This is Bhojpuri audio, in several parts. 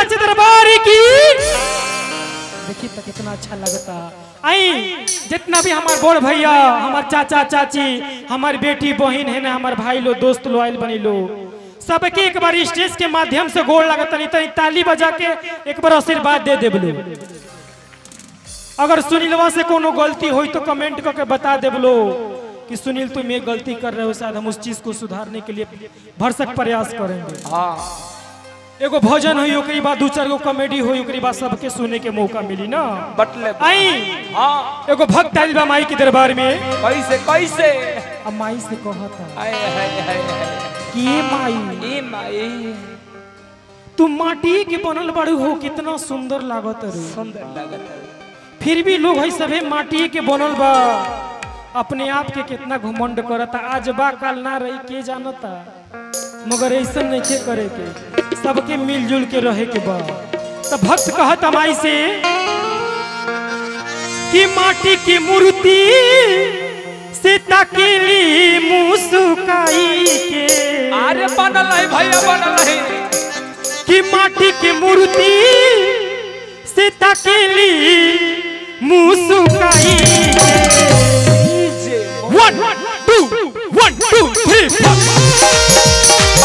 सच दरबार की देखिए तो कितना अच्छा लगता आई जितना भी हमार बड़ भैया हमार चाचा चाची हमार बेटी बहन है ना हमार भाई लो दोस्त लो आइल बनी लो सबके एक बार स्टेज के माध्यम से गोड़ लगत नहीं तो ताली बजा के एक बार आशीर्वाद दे देबलो अगर सुनीलवा से कोनो गलती हुई तो कमेंट करके बता देबलो कि सुनील तुम ये गलती कर रहे हो शायद हम उस चीज को सुधारने के लिए भरसक प्रयास करेंगे हाँ एगो भजन हुई ओकरी बाद दू चार गो कॉमेडी हुई ओकरी बाद सबके सुने के मौका मिली ना बटले आई हाँ एगो भक्त आइल बा माई के दरबार में कैसे कैसे अब माई से कहता हाय हाय हाय हाय कि ये माई ए माई तुम माटी के बनल बड़ू हो कितना सुंदर लागत रे सुंदर लागत है फिर भी लोग है सभे माटी के बनल बा अपने आप के कितना घमंड करता आज बा काल ना रही के जानता मगर ऐसा नहीं के करे के सबके मिलजुल के रहे के बा तो भक्त कहत माई से कि माटी की मूर्ति से तकेली मुस्काई के अरे बनल है भैया बनल है कि माटी की मूर्ति से तकेली मुस्काई जे one two one two three four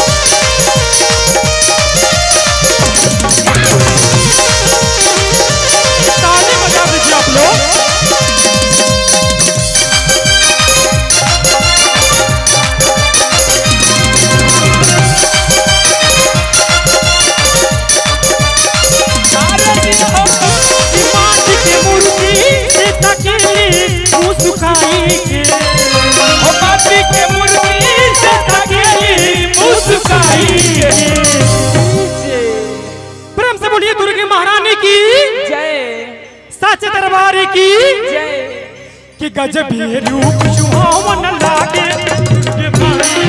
ताली बजा दीजिए आप लोग अरे जी हो कि माटी की मूर्ति से तकेली मुस्काई के हो माटी के मूर्ति से तकेली मुस्काई के जे प्रेम से बोलिए दुर्गे महारानी की जय सच दरबार की जय कि गजब ये रूप सुहावन लागे ये माई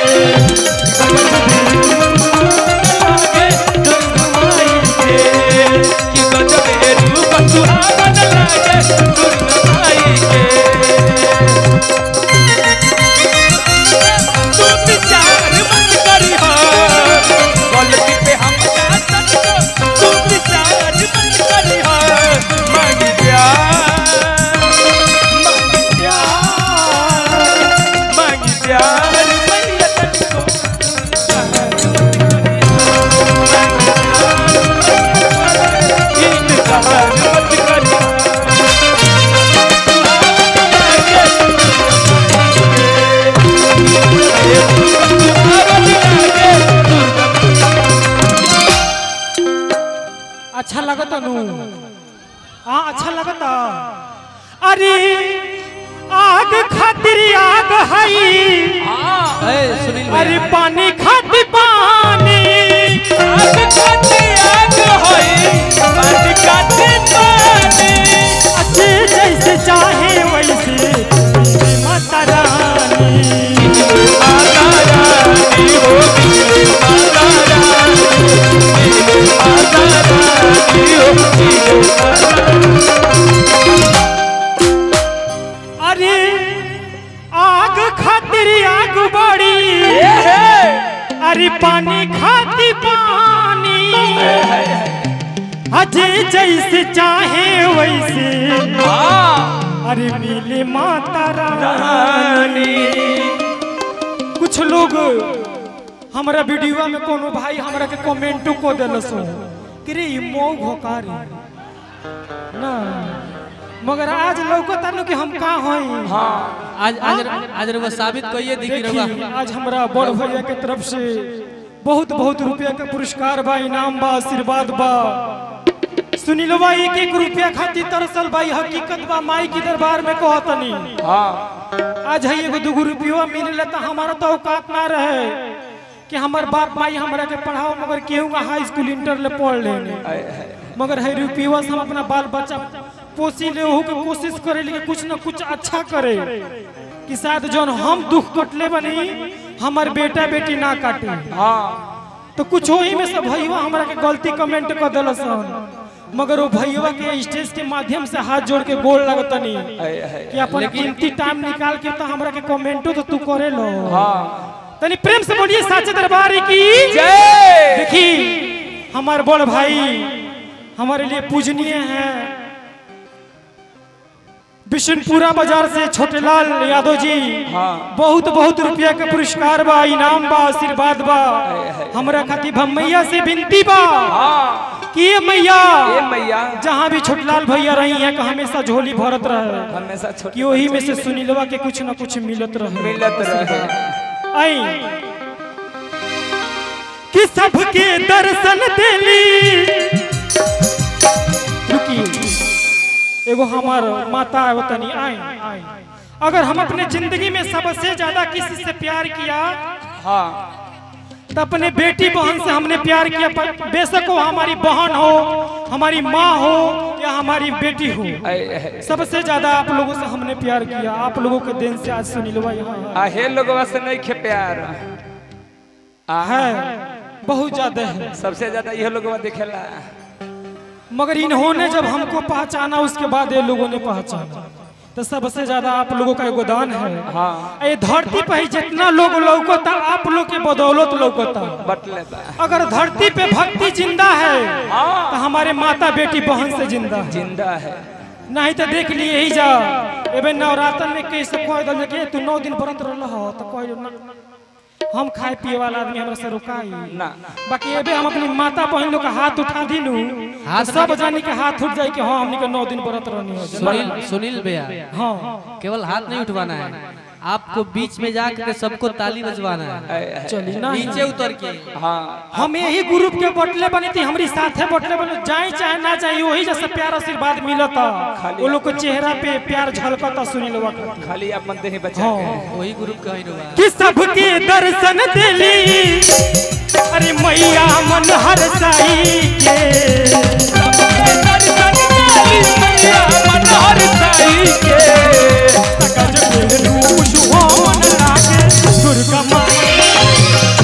लागे दुर्गमाई के कि गजबे रूप सुहावन लागे दुर्गमाई के तू विचार मत करी हो गलती पे हम का सकतो तू विचार मत करी हो मांग प्यार मांग प्यार मांग प्यार मैया तुझको इनकार मत करी अच्छा लगता नु हाँ अच्छा लगता अरे आग खातिर आग हई सुनील अरे पानी खातिर पानी आग खाते आग होए पानी खाते पानी अच्छे जैसे चाहे वैसे मेरी माता रानी माता रानी हो मेरे माता रानी मेरे माता रानी हो मेरे माता अरे आग खातिर आग बड़ी अरे पानी खातिर पानी अजय जैसे चाहे वैसे अरे मिले माता रानी कुछ लोग हमारा वीडियो में कोनो भाई हमरा के कमेंटो को देलस कि रे ई मऊ घोकार ना मगर आज लौकता नु कि हम का होई आज आज आज रउआ साबित कइए दी कि रउआ देखी आज हमरा बड़ भैया के तरफ से बहुत बहुत रुपया के पुरस्कार बा इनाम बा आशीर्वाद बा सुनीलवा एक एक रुपया खातिर तरसल भाई हकीकत बा माई के दरबार में कहतनी आज है एगो दूगो रुपया मिले तो हमारा तो औकात ना रहे कि हमार बाप माई हमरा के पढ़ाओ मगर केहू का हाई स्कूल इंटर ले पढ़ लेने मगर है रुपया से हम अपना बाल बच्चा पोसी ले ओहू के कोशिश करे लेकिन कुछ न कुछ अच्छा करे कि शायद जौन हम दुख कटले बनी हमार बेटा बेटी ना काटे तो कुछ वही में से भैया हमरा के गलती कमेंट कर दिलस मगर वो भैया के स्टेज के माध्यम से हाथ जोड़ के गोल लगतनी कि अपन कीमती टाइम निकाल के तो हमरा के कमेंटो तो तू करे लो तनी प्रेम से बोलिए साचे दरबार की जय देखी हमारे बड़ भाई हमारे लिए पूजनीय हैं बिशनपुरा बाजार से छोटेलाल यादव जी हाँ। बहुत बहुत रुपया के पुरस्कार बा इनाम बा आशीर्वाद बा हमरा खातिर भमैया से विनती बा हाँ कि ये मैया ए मैया जहाँ भी छोटलाल भैया रही हैं कि हमेशा झोली भरत रहे हमेशा छोट कि वही में से सुनीलवा के कुछ न कुछ मिलत रहे मिलत रहे आई कि सबके दर्शन देली रुकिए एगो हमार माता है वो तनी आई आई अगर हम अपने जिंदगी में सबसे ज्यादा किसी से प्यार किया हाँ तो अपने बेटी बहन से हमने प्यार किया पर बेशक वो हमारी बहन हो हमारी माँ हो या हमारी बेटी हो ऐ, ऐ, सबसे ज्यादा आप लोगों से हमने प्यार किया आप लोगों के दिन से आज सुनीलवा यहाँ है। आ हे लोगवा से नहीं खे प्यार आ है बहुत ज्यादा है सबसे ज्यादा यह लोगवा देखेला मगर इन्होंने जब हमको पहचाना उसके बाद ये लोगों ने पहचाना तो सबसे ज्यादा आप लोगों का योगदान है हाँ ये धरती पे ही जितना लोग लौकता आप लोग के बदौलत लौकता बटले बा अगर धरती पे भक्ति जिंदा है हाँ तो हमारे माता बेटी बहन से जिंदा है जिंदा है नहीं तो देख लिए ही जा एबे नवरात्र में कैसे कह दल के तू नौ दिन व्रत रहल हो तो कह ना हम खाए पिए वाला आदमी हमरा से रुकाई ना बाकी एबे हम अपनी माता बहन लोग का हाथ उठा दिलू हाथ तो सब जानी के हाथ उठ जाए कि हाँ हमनी के नौ दिन व्रत रहनी हो सुनील सुनील भैया हाँ केवल हाथ नहीं उठवाना है आपको बीच में जाकर सबको ताली बजवाना है ऐ, ऐ, चली ना नीचे उतर के हाँ हम यही ग्रुप के बटले बनी थी हमारी साथे बटले बने जाए चाहे ना जाए वही जैसा प्यार आशीर्वाद मिलता वो लोग के चेहरा पे प्यार झलकता सुनीलवा खातिर खाली अपन देह बचा हाँ के वही ग्रुप का ही रुआ कि सबके दर्शन दिली अरे मैया मन हर साई के सकज के रूप सुहावन लागे दुर्गा माई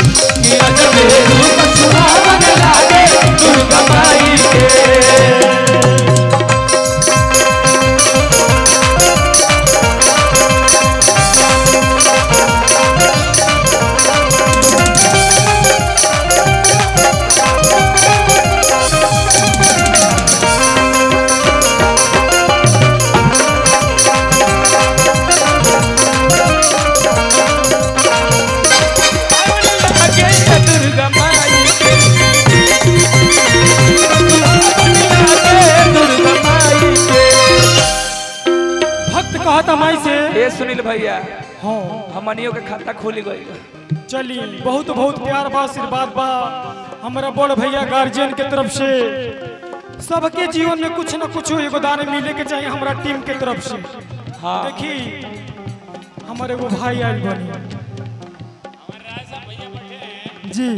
दुर्गा माई के दुर्गा माई के भक्त कहता माई से ए सुनील भैया हाँ हमनियों के खाता खुल गई चली बहुत बहुत प्यार बा आशीर्वाद बा हमारा बड़ भैया गार्जियन के तरफ से सबके जीवन में कुछ न कुछ योगदान मिले के चाहिए हमारा टीम के तरफ से हाँ देखी हमारे वो भाई आयल बनी जी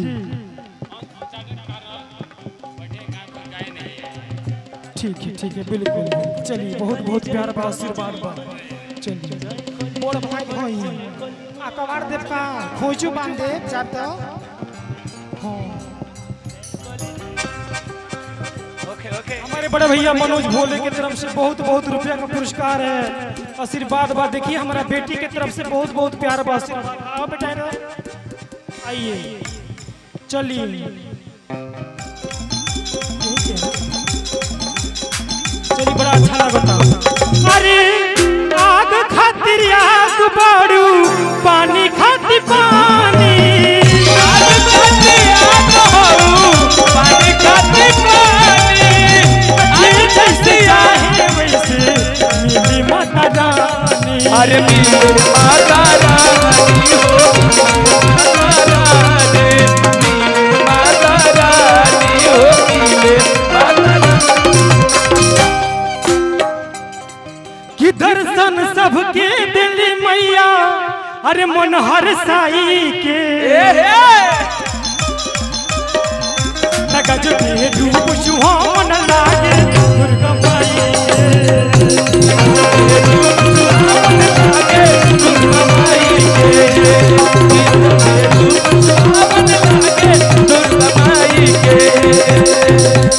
ठीक है ठीक है बिल्कुल बिल्कुल। चलिए बहुत बहुत प्यार बा आशीर्वाद बा चलिए बड़ भाई भाई अकबर देव का खोजू बांध देव जब तो हाँ ओके ओके हमारे बड़े भैया मनोज भोले की तरफ से बहुत बहुत रुपया का पुरस्कार है आशीर्वाद बा देखिए हमारा बेटी की तरफ से बहुत बहुत प्यार बा आशीर्वाद आओ बेटा इधर। आइए चलिए चलिए बड़ा अच्छा लगता अरे आग खातिर आग बाड़ू पानी खातिर पानी पानी खाती पानी ये जैसे चाहे वैसे मिली माता रानी अरे मिले माता रानी हो माता रानी मिले माता रानी हो मिले माता रानी कि दर्शन सबके दिल मैया अरे मन हर साई के ए हे गज के डूब सुहावन लागे दुर्गा माई के। दुर्गा माई के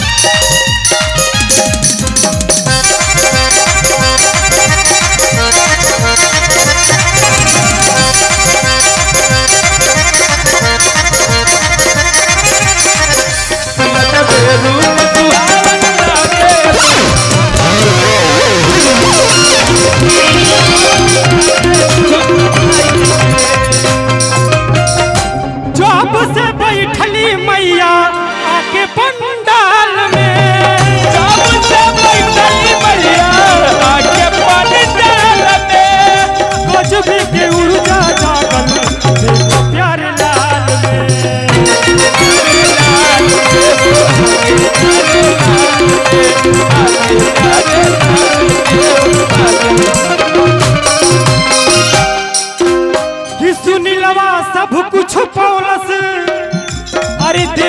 Thank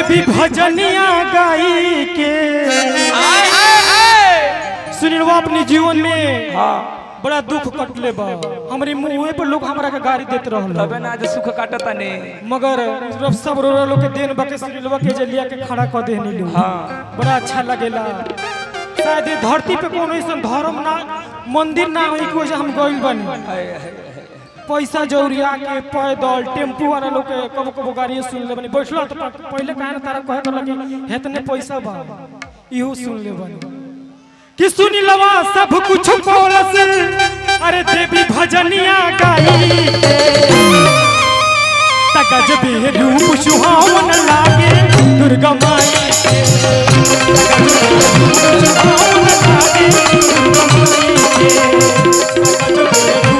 देवी भजनिया गाई के आय आय आय सुनीलवा अपने जीवन में हाँ बड़ा दुख कटले बा हमरे मुंह पर लोग हमरा के गाड़ी देत रहल तबे ना आज सुख काटता ने मगर रब सब रो लोग के देन बके सुनीलवा के जलिया के खड़ा कर देहनी लोग हाँ बड़ा अच्छा लगेला शायद ये धरती पे कोनो ऐसा धर्म ना मंदिर ना होई कि वजह हम गइल बनी आय, आय, आय। पैसा जौरिया के पैदल टेम्पू वाला लोग के कबो कबो गाड़ी सुन ले बनी बैठलो तो पहले काहे ना तारा कहे कर लगी हेतने पैसा बा इहो सुन ले बनी कि सुनी लवा सब कुछ बोलस अरे देवी भजनिया गाई तगज बे रूप सुहावन लागे दुर्गा माई के तगज बे रूप सुहावन लागे दुर्गा माई के तगज बे रूप